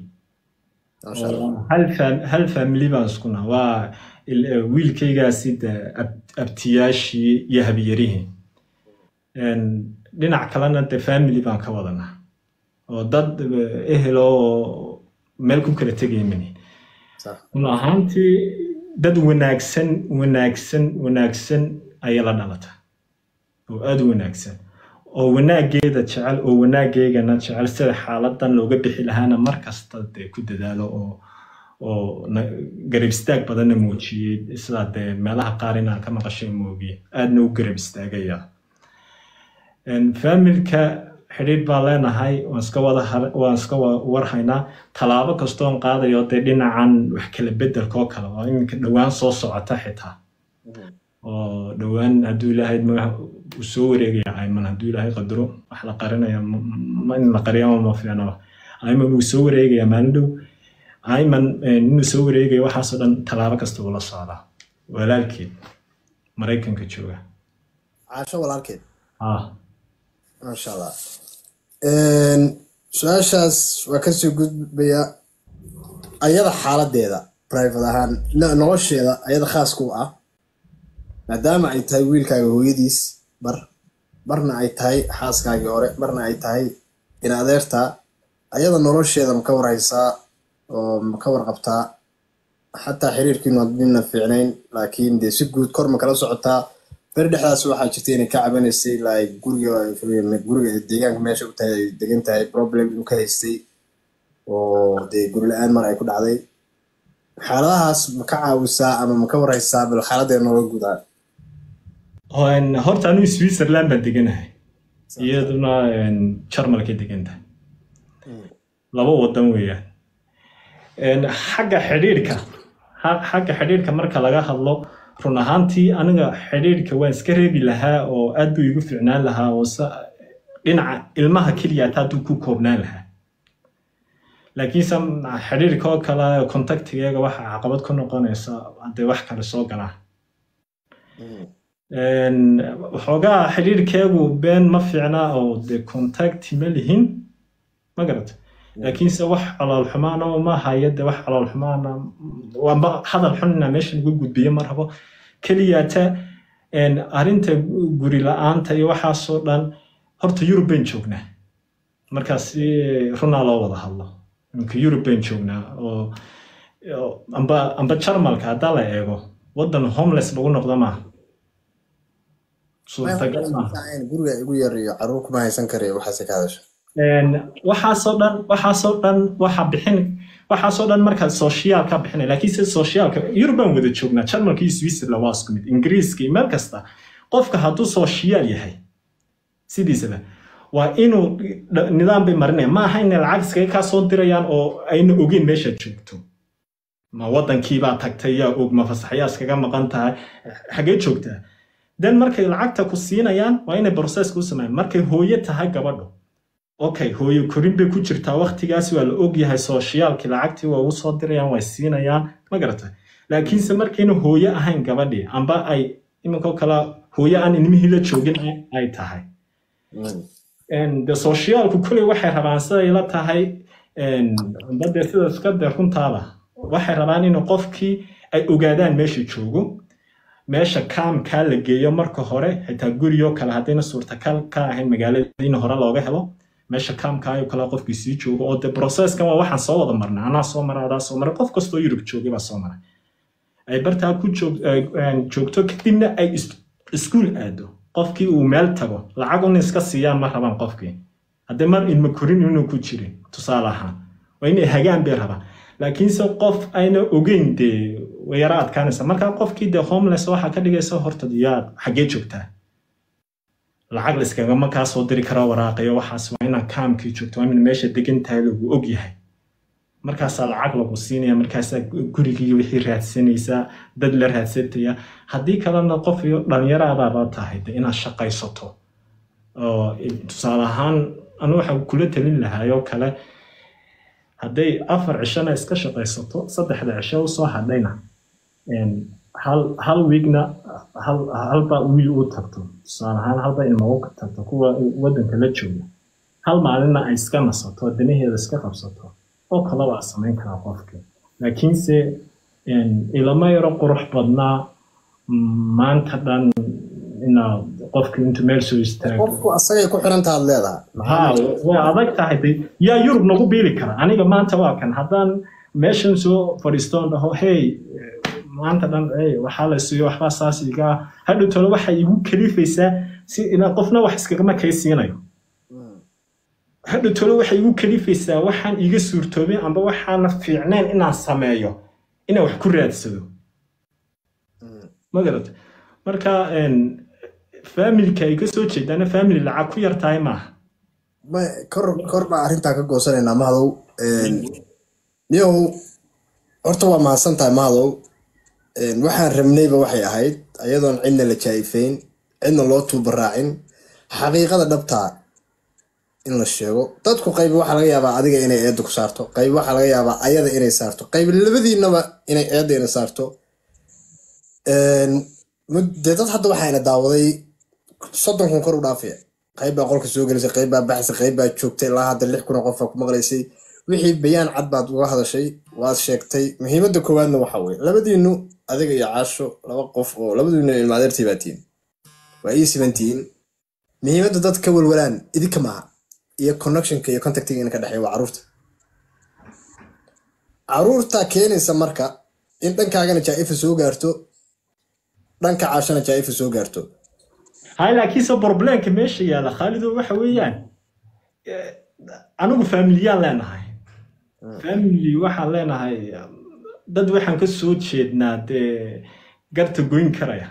hal faamili baan isku naha waa wiilkaygaasi de abtiyaashii iyo habyarihii dhinac kalena de faamili baan ka wadanaa oo dad ehel oo meel ku kala tegaya mani run ahaantii dad wanaagsan wanaagsan wanaagsan ayay la dhalata oo aada u wanaagsan oo wanaageeda jecel oo wanaageygana jecel sida xaaladan looga bixi lahaana mar kasta dee ku dadaalo oo oo garab istaag badanna muujiyey sidaa dee meelaha qaar inaan ka maqashay moogiye aadna u garab istaagaya faamilka xidhiidh baan leenahay waan iska wada har- waan iska wa- warhaynaa tallaabo kastoon qaadayo dee dhinacan wax kala bedelka oo kale oo iminka dhowaan soo socota xitaa oo dhowaan hadduu ilaahay ma- uu soo wareegaya ayman hadduu ilaahay qadaro wax la qarinaya ma- ma- in la qariyama ma fiicnaba ayman wuu soo wareegaya maalin dhow ayman eh, inuu soo wareegayo waxaasoo dhan tallaabo kasta uu la socdaa walaalkeed maraykanka jooga caasho walaalkeed ah maasha allah su-aashaas waa kasoo gudbaya ayada xaaladeeda private ahaan no- nolosheeda ayada khaas ku ah maadaama ay tahay wiilkaaga hooyadiis bar barna ay tahay xaaskaagii hore barna ay tahay in adeerta ayada nolosheeda ma ka warhaysaa oo ma ka warqabtaa xataa xiriirkiinu haddiina fiicnayn laakiin dee si guud kor ma kala socotaa beri dhexdaas waxaa jirta inay ka cabanaysay like guriga guriga deegaanka meesha u tahay ay degan tahay problem inuu ka haystay oo dee guri la-aan mar ay ku dhacday xaaladahaas ma ka caawisaa ama ma ka warhaysaa bal xaaladeeda nooga gudaa Een, horta anigu switzerland baan deganahay iyaduna een, jarmalkay degan tahay laba wadan weeyaan Een, xagga xidhiidhka xa- xagga xidhiidhka marka laga hadlo run ahaantii aniga xidhiidhka waan iska reebi lahaa oo aad buu igu fiicnaan lahaa oo sa- dhinaca ilmaha keliya taa hadduu ku koobnaan lahaa laakiinse xidhiidhka oo kale contactigeega waxa caqabad ku noqonaysa haddee wax kale soo galaa Een, waxoogaa xidhiidhkeegu been ma fiicna oo de contact ma lihin ma garat laakiinse wax calool xumaana uma haya de wax calool xumaana waanba hadal xunna meeshan ugu gudbiye ma rabo keliyata een, arrinta guri la-aanta iyo waxaasoo dhan horta yurub bayn joognaa markaas eh, runaa loo wada hadlo iminka yurub bayn joognaa oo oo amba amba jarmalka haddaa la eego waddan homeless lagu noqdo maaha suurtagal maaha guriga igu yar iyo caruur kuma haysan karayo waxaase ka hadasha Een, waxaasoo dhan waxaasoo dhan waxa bixin waxaasoo dhan marka social ka bixinay laakiinse socialka yurubaan wada joognaa jarmalka iyo switzerland waa isku mid ingiriiska iyo meel kasta qofka hadduu social yahay sidiisaba waa inuu dh- nidaam bay marinaya ma aha inay lacag iskaga kaa soo dirayaan oo ayna ogeyn meeshaad joogto ma wadankiibaa tagtay yaa og ma fasaxyaa iskaga maqan tahay xagee joogtaa den markay lacagta ku siinayaan waa inay processka u sameeyaan markay hooye tahay gabadho okay hooyo korin bay ku jirtaa waqtigaas waa la ogyahay sooshiyaalkii lacagtii waa ugu soo dirayaan way siinayaan ma garatay laakiinse markayna hooyo ahayn gabadhii amba ay iminkoo kale hooyo aan ilmihii la joogin ay- ay tahay En, de sooshiyaalku kuley waxay rabaan siday la tahay en, amba dee sida iska de runtaada waxay rabaan in qofkii ay ogaadaan meesha joogo meesha kaamkaa la geeyo marka hore xitaa guriyoo kale haddayna suurtagal ka ahayn magaalada in hore looga helo meesha kaamkaayo kale qofkii sii joogo oo de processkan waa waxaan soo wada marnay anaa soo maray adaa soo maray qof kastoo yurub joogay baa soo maray ay bartaa ku joog- ay- aan joogto kadibna ay is- iskuul aado qofkii uu meel tago lacag un iska siiyaan ma rabaan qofkii haddii mar ilma korin inuu ku jirin tusaale ahaan waa inay hagaan bay rabaan laakiinse qof ayna ogeyn dee way yara adkaanaysa markaa qofkii dee homeless waxaa ka dhigaysa horta yaa xaggee joogtaa lacag layskagama kaa soo diri karaa waraaqayo waxaas waa inaa kaamkii joogto waa in meesha degan tahay lagu og yahay markaasaa lacag lagu siinaya markaasaa gurigii wixii raadsanaysaa dad la raadsataya haddii kalena qof iyo dhalinyaraadaaba tahay de inaad shaqaysato oo tusaale ahaan anu waxaa kula talin lahaayoo kale hadday afar cishona iska shaqaysato saddexda cisho usoo hadhayna een, hal hal wiigna hal halba wiil u tagto tusaale ahaan halba ilma u tagto kuwa wadanka la jooga hal maalinna ay iska nasato danaheeda iska qabsato oo kale waa samayn karaa qofka laakiinse een, ilama yaro qurux badnaa mm, maanta dhan inaad qofka intuu meel soo istaago qofku asagay ku xirantaad leedahay ha way adag tahay de yaa yurub nagu biili kara aniga maanta waa kan haddaan meeshan soo fadhiistoon dhaho hey maanta dhan hey waxaa la siiyo waxbaa saas iga hadhow tole waxay igu kalifaysaa si inaa qofna wax iskagama kay siinayo hadhow tole waxay igu kalifaysaa waxaan iga suurtoobin amba waxaana fiicnayn inaan sameeyo inaan wax ku raadsado ma garata marka een, familka ay ka soo jeedaana family lacag ku yar tahay maaha ma- kor kor baa arrintaa ka goosanaynaa mahadow niyow horta waa mahadsan tahay mahadow Een, waxaan rabnayba waxay ahayd ayadoon cidna la jaa'ifayn cidna loo tuubaraacin xaqiiqada dhabtaa in la sheego dadku qayb waxaa laga yaabaa adiga inay eedda ku saarto qayb waxaa laga yaabaa ayada inay saarto qayb labadiinaba inay eedda ina saarto Een, mud- dee dad hadda waxaa ina daawaday soddon kun kor u dhaafaya qayb baa qolka soo gelisay qayb baa baxsay qayb baa joogtay ilaa hadda lix kun oo qof baa ku maqlaysay wixii bayaan cad baad uga hadashay waad sheegtay muhiimadda koowaadna waxa weye labadiinu adiga iyo caasho laba qof oo labadiinu ilmaadeertii baa tihiin waa ii sibantihiin muhiimadda dad ka walwalaan idinka maaha iyo connectionka iyo contactiga ina ka dhexeeya waa caruurta caruurta keenaysa marka in dhankaagana jaa'ifa soo gaarto dhanka caashana jaa'ifa soo gaarto hay laakiinse problemka meesha yaala khaalido waxa weeyaan eh, anigu familiyaan leenahay family waxaan leenahay um, dad waxaan ka soo jeednaa dee garta goyn karaya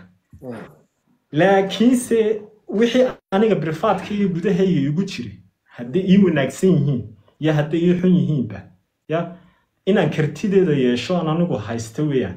laakiinse wixii aniga brifaadka iyo gudahayga igu jiray hadday ii wanaagsan yihiin iyo hadday ii xun yihiinba ya inaan kartideeda yeesho aan anigu haysta weeyaan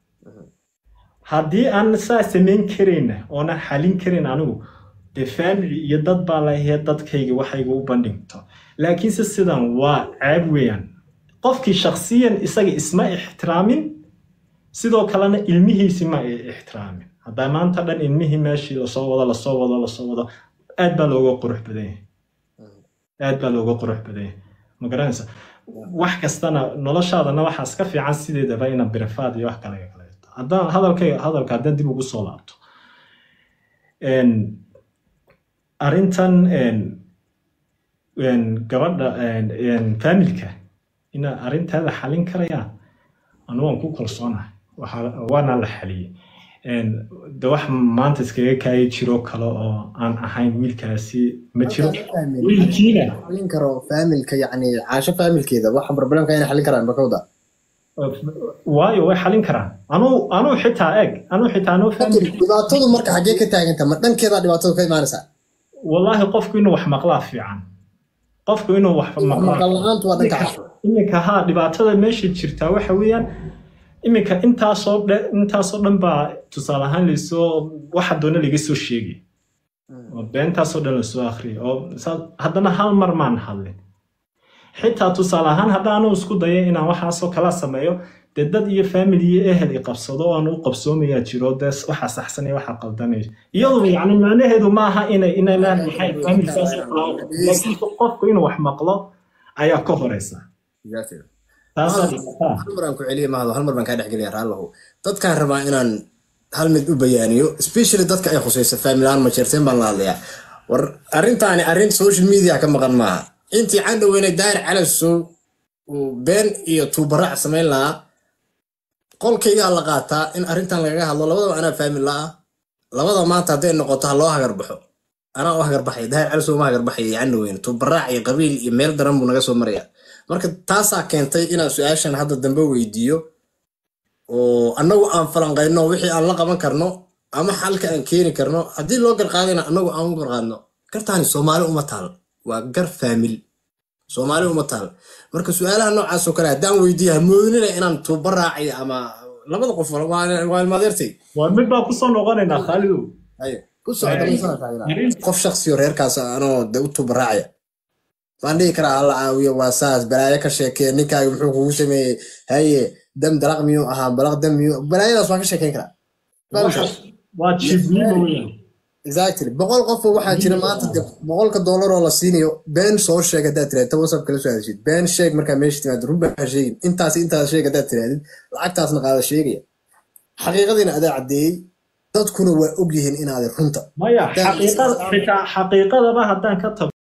haddii aan saa samayn karayna oonan xalin karin anigu dee family iyo dad baa lahee dadkayga waxayga u bandhigto laakiinse sidan waa ceeb weeyaan qofkii shakhsiyan isaga isma ixtiraamin sidoo kalena ilmihiisi ma ay ixtiraamin haddaa maanta dhan ilmihii meeshii lasoo wado lasoo wado lasoo wado aad baa looga qurux badan yahay aad baa looga qurux badan yahay ma garanaysa wax kastana noloshaadana waxaas ka fiican sideedaba ina birifaad iyo wax kale kale haddaan hadalkay hadalka haddaan dib ugu soo laabto Een, arrintan een, een, gabadha een, een, familka ina arrintaada xalin karayaan anu waan ku kalsoonahay Waxaa- waana la xaliyey Een, de wax maanta iskaga kaaya jiro kale oo aan ahayn wiilkaasi ma jiro wiilkiina xalin karo faamilka yacni caasho faamilkeeda waxa problemka inay xalin karaan bakawda waayo way xalin karaan anuu anuu xitaa eg anuu xitaa anuu family dhibaatadu marka xaggee ka taaganta ma dhankeeda dhibaatadu ka imaanaysaa wallaahi qofku inuu wax maqlaa fiican qofku inuu wax maqlaa maqal la-aantu waa dhanka caasho iminka haa dhibaatada meesha jirtaa waxa weeyaan iminka intaasoo dhe intaasoo dhan baa tusaale ahaan laysoo waxa doona laga soo sheegay oo beentaasoo dhan lasoo akhriyay oo saa- haddana hal mar maan hadlin xitaa tusaale ahaan haddaanu isku dayo inaan waxaasoo kala sameeyo dee dad iyo family iyo ehel i qabsado oo aan u qabsoomayaa jiro dee waxa saxsan iyo waxa qaldanaya iyadu yacni macnaheedu maaha inay inay leedahay family saas oo kale oo- laakiin qofku inuu wax maqlo ayaa ka horeysa taasaa dhibataa hal mar aan ku celiya mahado hal mar baan kaa dhexgelaya raallahu dadkaan rabaa inaan hal mid u bayaaniyo especially dadka ay khusayso faamilaan ma jeerteen baan la hadlayaa war arrintaani arrin social media ka maqan maaha intii caan dhaweynay daahir calasow uu been iyo tuubaraac samayn lahaa qolkaygaa la qaataa in arrintan lagaga hadlo labadaba anaa faamil la ah labada maanta hadday noqoto ha loo hagarbaxo anaa u hagarbaxay daahir calasow ma hagarbaxaya iyo caan dhaweyne tuubaraac iyo qabiil iyo meel daran buu naga soo maraya marka taasaa keentay inaan su-aashan hadda dambe weydiiyo oo annagu aan falanqayno wixii aan la qaban karno ama xalka aan keeni karno haddii loo garqaadayna annagu aan u garqaadno gartaani soomaali uma taal waa gar faamil soomaali uma taal marka su-aalaha noocaas oo kale haddaan weydiiya hamoodinina inaan tuuba raacayo ama labada qof waa waa ilmaadeertay waa mid baa kusoo noqonaynaa khaalidow haye ku socda qof shaksiyo reerkaas anoo de u tuuba raacaya waan dhihi karaa hala caawiyo waa saas balaayo ka sheekee ninkaaga muxuu kugu sameeyey haye dam dalaq miyuu ahaa balaq dam miyuu balaayadaas waan ka sheekeyn karaa waa jibnimo weeyaan exactly boqol qofoo waxaa jira maanta de boqolka doolar oo la siinayo been soo sheeg haddaad tirahdid ta whatsapp kala soo hadashid been sheeg markaa meesha timaado run baa sheegin intaas intaas sheeg haddaad tirahdid lacagtaasna qaada sheegaya xaqiiqadiina adaa caddeeyey dadkuna waa og yihiin inaadan runta maya xaqiiqada xitaa xaqiiqadaba haddaan ka tago